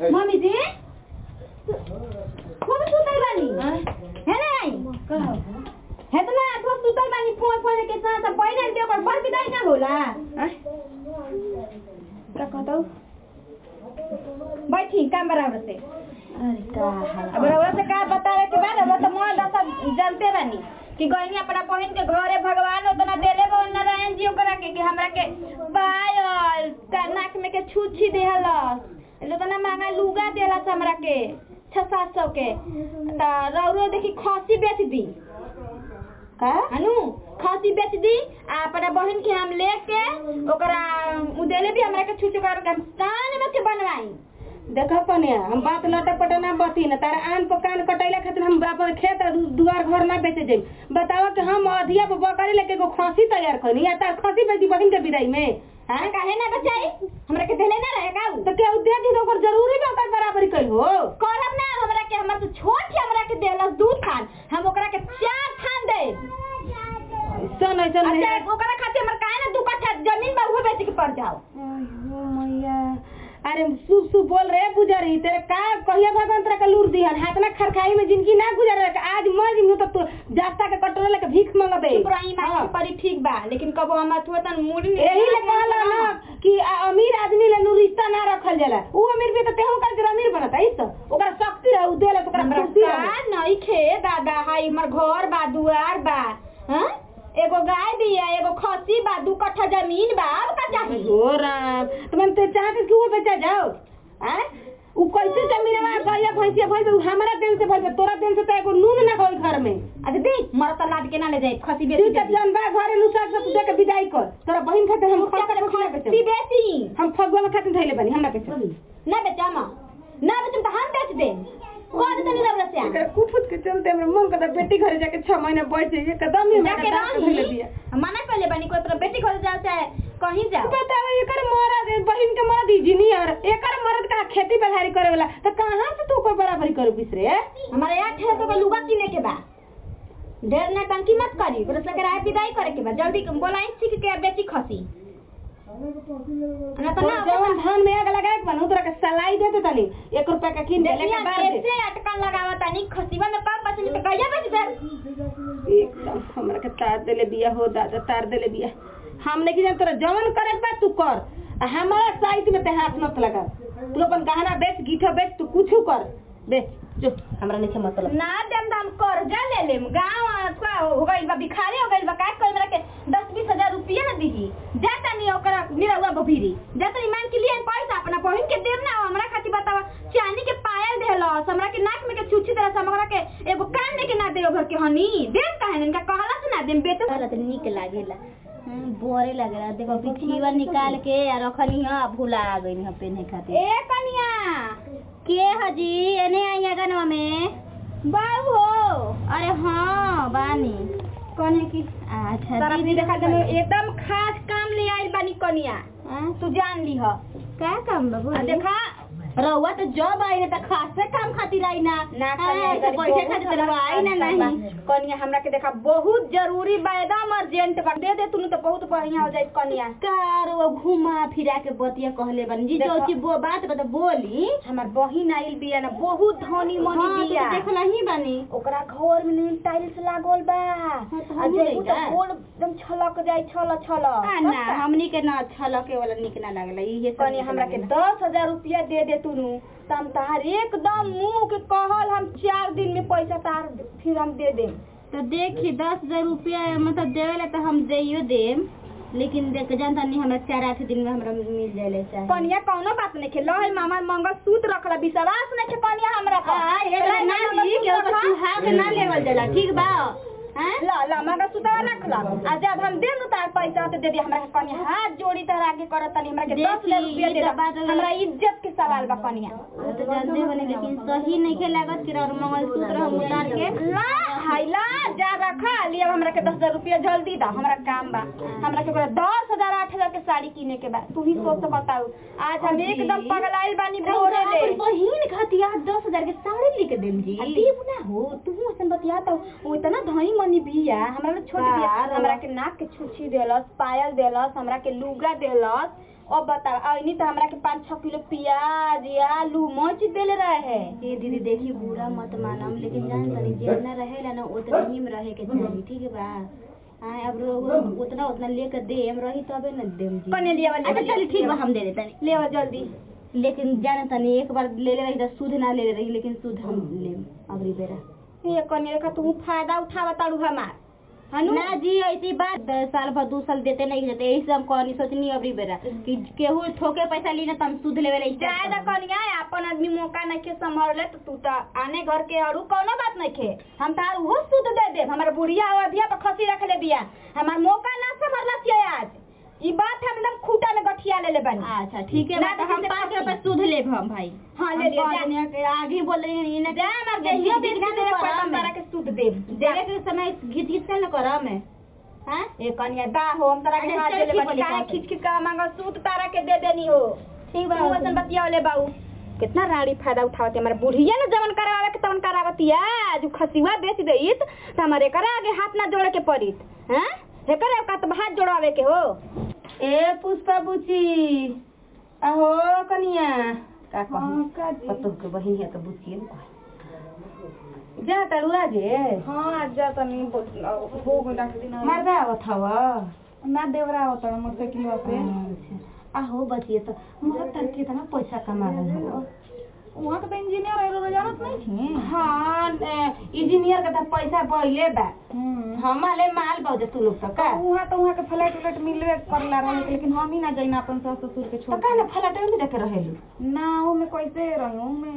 Mummy जी खूब सुतल बानी है ना आई है तो ना खूब सुतल बानी फोन फोन के साथ सब पहिने के ओकर पर विदाई ना होला का कहतो बैठी काम बराबर से अरे का हाल अब रउआ से का बतावे के बाद रउआ तो मोह दशा जानते बानी कि गईनी अपना बहन के घरे भगवान उतना देले बा नारायण जी ओकरा के कि हमरा के पायल का नाक में के छुछी देहलस उतना महंगा लुगा देलस हमरा के छह सात सौ के त रउरो देखी खसी बेच दी का हनु खसी बेच दी आ अपना बहन के हम लेके ओकरा उदेले भी हमरा के छुछ ओकरा के हम कान में के बनवाई देखा पनिया हम बात लटा पटा ना बती ना तारा आन पर कान कटैला खातिर हम अपन खेत और दुआर घर ना बेचे जाई बतावा कि हम अधिया पर बकरी लेके एगो खसी तैयार करनी या तार खसी बेची बहिन के विदाई में हां काहे ना बचाई हमरा के देले ना रहे का उ? तो क्या उद्योग की ओकर जरूरी बा ओकर बराबरी कई हो करब ना हमरा के हमरा से छोट ही हमरा के देलस दू थान हम ओकरा के चार थान दे ऐसन ऐसन अच्छा नहीं ओकरा खातिर हमर काहे ना दू कट्ठा जमीन बा उहे बेच के पड़ जाओ आयो मैया अरे शुभ शुभ बोल रहे गुजरी तेरे का कहिया भगवान तेरा का लूर दिहन हाथ ना खरखाई में जिंदगी ना गुजर रहा आज मर जिनु तो तू जास्ता के कटोरा लेके भीख मंगबे इब्राहिम हाँ। आई परी ठीक बा लेकिन कबो हम थोड़ा तन मूडी यही ले कहला ना कि आ- अमीर आदमी ले नु रिश्ता ना रखल जाला उ अमीर भी तो तेहू का जरा अमीर बनता है सब ओकरा शक्ति है उ देला तो ओकरा हमरा खुशी का है नहीं खे दादा हाई हमर घर बा दुआर बा हां एगो गाय बिया एगो खसी बा दू कट्ठा जमीन बा अब का चाहिए हो राम तो मन ते चाहत कि वो बेचा जाओ हैं उ कैसे जमीन में गया भैंसिया भैंस उ हमरा दिन से भइल बा, तोरा दिन से तो एगो नून ना होई घर में अच्छा देख मर त लाद के ना ले जाए खसी तू बेची जब जन बा घरे नु साग सब दे के विदाई कर तोरा बहिन खातिर हम क्या करे खसी खसी बेची हम फगवा में खातिर धइले बनी हमरा बेच ना बेचा मा ना बेचम त हम बेच दे कह दे तनी रबरा से एकर कुफुत के चलते हमरे मन करता बेटी घरे जाके 6 महीना बैठ जाइए एकदम ही जाके रही मना कर ले बनी कोई अपना बेटी घर जाओ चाहे कहीं जाओ बताओ एकर मरद बहिन के मरद इंजीनियर एकर मरद का खेती बधारी करे वाला तो कहां से तू को बराबरी करू बिसरे हमारे यहाँ ठेर सौ का लुगा किने के बा ढेर ना टंकी मत करी ओकरा से किराया विदाई करे के बा जल्दी बोलाई सीख के बेची खसी ना तो तो ना जवन धान में आग लगाए के बनू तोरा के सलाई दे दे तनी 1 रुपया का कीन दे देखिए लेके बार दे कैसे अटकन लगावा तानी खसीवा में कब बचली तो कहिया बेच दे एकदम हमरा के तार देले बिया हो दादा तार देले बिया हम नहीं जान तोरा जवन करे बा तू कर आ हमारा साइड में ते हाथ मत लगा तू अपन गहना बेच गीठा बेच तू कुछ कर बेच जो हमरा नहीं से मतलब ना देम दाम कर्जा ले लेम गाँव का हो गइल बा भिखारी हो गइल बा का कोई मेरा के दस बीस हजार रुपया ना दीही जा तनी ओकरा निरहुआ बभीरी जा तनी मांग के लिए पैसा अपना बहिन के देम ना हमरा खातिर बतावा चांदी के पायल देहलस हमरा के नाक में के छुछी तरह से हमरा के एगो कान में के ना देओ भर के हनी देम काहे इनका कहला से ना देम बेटे तोरा तो निक लागेला हम्म, बोरे लगेला देखो बिछीवा निकाल के आ रखनी ह भुला गई ह पेने खातिर ए कनिया के हजी एने आई अगनवा में बाऊ हो अरे हाँ बानी कने की अच्छा तारा दीदी देखा दे एकदम खास काम ले आई बानी कनिया हाँ? तू जान ली ह का काम बा आ बोली? देखा रउआ तो जब आई है त खासे काम खातिर आई ना ना हाँ, कनिया, तो बहुत बैठे खातिर सारा रउआ आई ना काम बा। नहीं कनिया हमरा के देखा बहुत जरूरी बा एकदम अर्जेंट बा दे दे तू तो बहुत बढ़िया हो जाई कनिया कार वो घुमा फिरा के बतिया कहले बनी जी देखो। जो चीज वो बात बता बोली हमार बहिन आइल बिया ना बहुत धनी मनी हाँ, तो बिया देखला ही बानी ओकरा घर में नील टाइल्स लागल बा तो आ हमहू जइबू तो लइका। गोल एकदम छलक जाई छल छल आ, ना हमनी के ना अच्छा लगे वाला निक ना लागला ये सब कनिया निक हमरा के लागेला। दस हजार रुपया दे दे तू तो हम तहार एकदम मुंह के कहल हम चार दिन में पैसा तार फिर हम दे देम तो देखी दस हजार रुपया मतलब देवेला तो हम देइयो देम लेकिन देख जानता नहीं हमरा चार आठ दिन में हमरा मिल जाए चाहे कनिया कौनो बात नहीं खेलो है मामा मंगल सूत रखला विश्वास नहीं खे कनिया हमरा पर आ, ये वाला ना दी के ओकर सुहाग ना लेवल जाला ठीक बा हैं ला ला मंगल सूत रखला आ जब हम देम न तार पैसा तो दे दे हमरा के कनिया हाथ जोड़ी तरह आगे करत तनी हमरा के देखी, 10000 रुपया ई दे तो दे बात अलग- हमरा इज्जत के सवाल बा कनिया तो जानते हो नहीं लेकिन सही नहीं के लागत कि और मंगलसूत्र हम उतार के ला हाय ला जा रखा लिया हमरा के दस हजार रुपया जल्दी दा हमरा काम बा हमरा के ओकरा दस हजार आठ हजार के साड़ी किने के बा तू ही सोच के बताऊ आज हम अजी। एकदम पगलाइल बानी भोरे ले अपन बहिन खातिर आज दस हजार के साड़ी लेके देम जी आ देव ना हो तू असन बतिया तो वो इतना धनी मनी बिया हमरा ले छोट बिया बार। हमरा के नाक के छुछी देलस पायल देलस हमरा के लुगा देलस अब बताओ आईनी तो हमरा के पाँच छह किलो प्याज आलू मच देले रहे ये दीदी देखी बुरा मत मानम लेकिन जान तनी जितना रहेला ना उतना ही में रहे के चाहिए ठीक है बा हाँ अब लोग उतना उतना लेकर देम रही तबे न देम जी कने लिया वाली अच्छा चल ठीक बा हम दे देतनी ले आओ जल्दी लेकिन जान तनी एक बार ले ले रही तो सूद ना ले ले रही लेकिन सूद हम लेम अगली बेरा ये कने का तू फायदा उठावा ताड़ू हमार हनु ना जी ऐसी बात दस साल भर दो साल देते नहीं देते यही से हम कहनी सोचनी अबरी बेरा कि केहू ठोके पैसा ली ना तो हम सूद लेवे रही जाए दा कनिया अपन आदमी मौका नहीं के संभाल ले तो तू तो आने घर के और कोनो बात नहीं खे हम तार वो सुध दे दे हमार बुढ़िया अवधिया पर खसी रख ले बिया हमार मौका ना संभालना चाहिए आज ई बात हम एकदम खूटा में गठिया ले ले बनी अच्छा ठीक है ना बा, तो हम किसी से पाँच पूछी। रुपए सूद लेब हम भाई हाँ, ले हम लिया, कह जा। देनी है कि आगे बोल रही है ना जा हमार देहियो बेच के दे पर हम तारा के सुध दे देवे के समय घिच घिच के न करा में हाँ ए कनिया दा हो हम तारा के अरे हाथ चल, दे ले ठीक बनी बोली, काहे बात। खींच खींच का मांगा सूद तारा के दे देनी हो ठीक तू वैसन बतिया ले बाऊ कितना राड़ी फायदा उठावती हमारे बुढ़िया ना जवन करावे के तवन करावतिया जो खसिवा बेच देइत त हमारे करा आगे हाथ ना जोड़े के पड़ित हैं हेकर का तो हाथ जोड़ावे के हो ए पुष्पा बुची अहो कनिया का हाँ, का कहू जी? पतो के बहिन है तो बुची जा तरुआ जे हां आज जा तनी हो गई डॉक्टर दिन मरदा आवत हव ना देवरा होता मोटरसाइकिल अच्छा आहो बचिए तो मुझे तर कितना पैसा कमा रहे हो वहां तो इंजीनियर है जानत नहीं थी हाँ इंजीनियर का तो पैसा पहले बा हमारे माल बहु तू लोग तो का वहां तो वहां के फ्लैट उलट मिलवे करला रहे लेकिन हम ही ना जाइना अपन सास ससुर के तो छोड़ का ना फलाटे में देखे रहेलू ना वो मैं कैसे रहूं मैं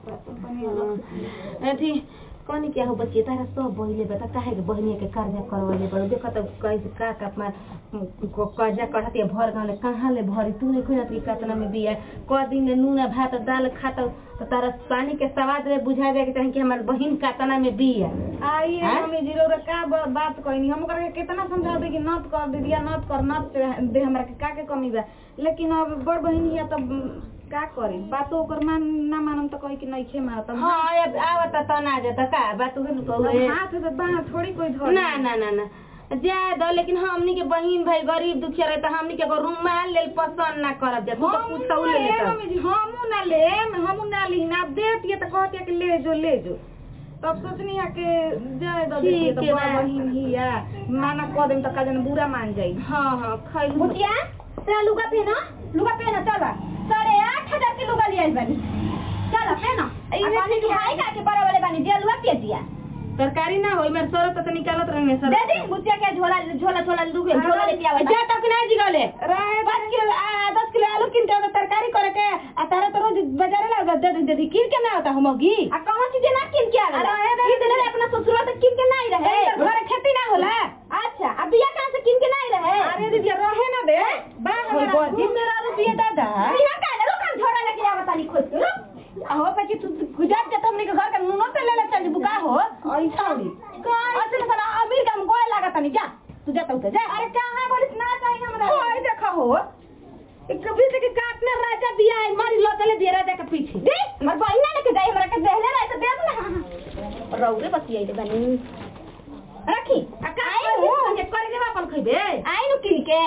अथी कनी क्या हो बच्चे तारा सब बहिले बता काहे के बहिनी के कर्जा करवाले बड़ देखो तो कैसे का का अपना को कर्जा करत या भर गाले कहाँ ले भरी तू नहीं खोजत कि कतना में बिया क दिन ले नून भात दाल खात तो तारा पानी के स्वाद में बुझा दे के चाहे कि हमार बहिन कतना में बिया आई हाँ? मम्मी जी रे का ब- बात कहनी हम ओकरा के कितना समझा दे कि नत कर दे दिया नत कर नत दे हमरा के का के कमी बा लेकिन अब बड़ बहिन हिया तब का करी बातो ओकर मान ना मानम तो कही कि नहीं खे मार तब हाँ अब आवत त ना जाता का बात उहे न कहू हाथ से बाह थोड़ी कोई धर ना ना ना ना जा दो लेकिन हमनी के बहिन भाई गरीब दुखिया रहे तो हमनी के एगो रुमाल लेल पसंद ना करब जा तू तो हम पूछौ ना ले ले लेता मम्मी जी हमू ना ले हमू ना ली ना देती तो कहती कि ले जो ले जो तब सोचनी है कि जाए दो देखिए ठीक तो है बड़ बा। बहिन हिया माना कह देम तो का जन बुरा मान जाई हाँ हाँ खैलू बुटिया तेरा लुगा पहना लुगा पहना चल साढ़े आठ हजार के लुगा लिया बानी चल पहना इहे पानी ठीक है। खाई का के बड़ा वाले बानी जे लुगा पिए दिया तरकारी ना होई मेरे सर तो निकालत रहने सर दे दी बुटिया के झोला झोला झोला लुगे झोला लेके आवे जा तक ना जी गले रहे पाँच किलो आ, दस किलो आलू किन के तरकारी करे के आ तारा तो रोज बाजारे ला दे दे दे किन के ना होता हमगी आ कौन चीज ना किन के आवे अरे हे ई दिन रे अपना ससुरवा से किन के नहीं रहे घर खेती ना होला अच्छा अब बिया कहां से किन के नहीं रहे अरे दीदी रहे ना दे बा होई हमारा बजी मेरा रुपया दादा यहाँ का है रुक हम झोला लेके आवे तानी खोज के रुक हो पे कि तू गुजरात जा हमनी के घर के नुनो ते ले ले चल बुका हो ऐसा होई अच्छा ना साला अमीर का हम गोए लागत नहीं जा तू जाता उते जा अरे कहां बोलिस ना चाहिए हमरा ओए देखा हो एक कभी से के काटना राजा बिया है मारी लोतले दिया राजा के पीछे दे हमर बहिना लेके जाई हमरा के देहले रहे तो देब ना रौरे बतियाई दे बनी रखी आ का आई के करे देवा अपन खइबे आई नु किन के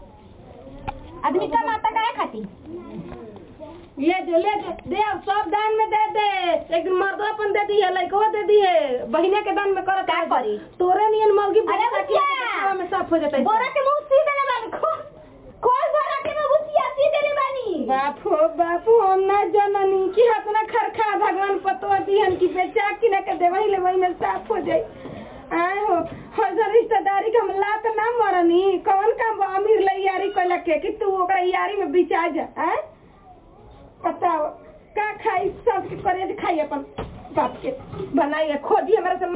आदमी का माता काहे खाती ले जो ले जो दे अब सब दान में दे दे एक दिन मर्दो अपन दे दी है लड़को दे दी है बहिने के दान में करत का है। करी? तोरे नियन मौगी अरे बच्चा बच्चिया! के खावा में साफ हो जाता है बोरा के मुंह सी देले बानी खोल खोल बोरा के मुंह बुतिया सी देले बानी बाप हो बाप हो हम ना जननी की हतना खरखा भगवान पतो दिहन की बेचा कि ना के देवही ले वही में साफ हो जाई आए हो हजर रिश्तेदारी के हम लात ना मरनी कौन काम बा अमीर ले यारी कोला के कि तू ओकरा यारी में बिचा जा हैं बताओ का खाई सब के करे खाई अपन बाप के बनाइए खोजी हमारा से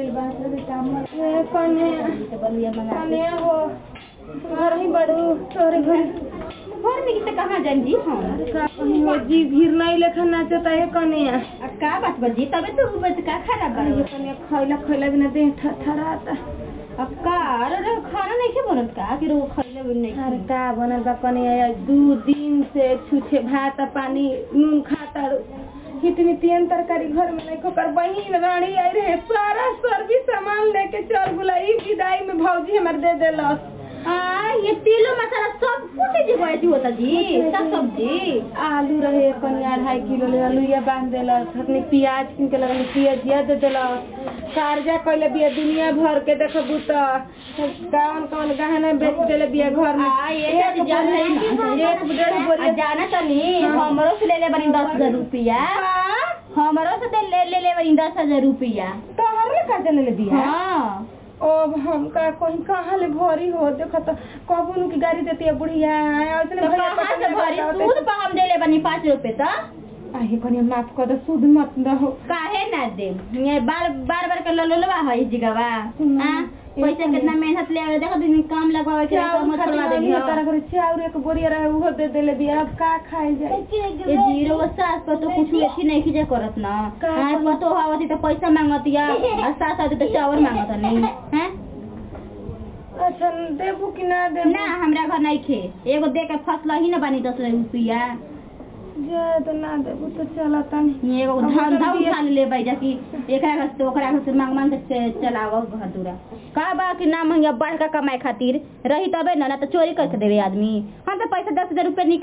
ए कने कने हो घर ही बड़ू तोरे घर घर में किसे कहां जान जी हम का कहीं हो जी भीड़ नहीं लेखा नाचता है कने आ का बात बजी तबे तो बज का खराब अरे बा कने खैला खैला बिना देह थरथराता अब का अरे रे खाना नहीं के बनत का कि रो खइले भी नहीं अरे का बनल बा कने दू दिन से छूछे भात आ पानी नून खाता इतनी तीन तरकारी घर में नहीं खोकर बहिन रानी आई रहे सारा सर्विस सामान लेके चल गुला ई विदाई में भौजी हमर दे देलस हाँ ये तेलो मसाला सब कुछ जी वैसी होता जी सब सब्जी आलू रहे कनी अढ़ाई किलो ले आलूया बांध देलक अपने प्याज किन के लगल प्याजिया दे देलक कार्जा कैले बिया दुनिया भर के देखबू तो कौन कौन गहना बेच देले बिया घर में हाँ ये सब जान रही ना एक डेढ़ बोरी आ, जाना तनी हमरो से ले ले बनी दस हजार रुपया हमरो से दे- ले ले ले बनी दस हजार रुपया तो हमरे का ले ले बिया हाँ ओ हम का कहीं कहाँ ले भरी हो देखो तो कबू नु की गाड़ी देती है बुढ़िया ऐसने तो भैया कहाँ से पकड़ने भरी बताओ सूद पर हम दे ले बनी पाँच रुपए तो आहे कनी माफ कर दो सूद मत दहो काहे ना दे ये बार बार बार के ललुलवा है इस जगह सुनो, हाँ पैसा एक कितना मेहनत ले आवे देखो दिन काम लगवावे के चाउर मत करवा खातिर दे नहीं तारा घर चाउर एक बोरिया रहे उहो दे देले बिया अब का खाए जाए ये जीरो वो सास पर तो कुछ ऐसी नहीं खींचे करत ना का हाँ करी? पतो हवती तो पैसा मांगतिया और सास आती तो चावल मांगत नहीं हैं अच्छा देबू कि ना देबू ना हमरा घर नहीं खे एगो दे के फसला ही ना बनी दस रुपया जाए तो ना देबू तो चला तनी एगो अब धंधा उधर भी- उठा ले भाई जाकि एकरा घर से ओकरा घर से मांग मांग के चे- चलावो घर दूरा का बा कि ना महिया बढ़ का कमाए खातिर रही तबे ना ना तो चोरी करके देवे आदमी हम तो पैसा दस हजार रुपया निक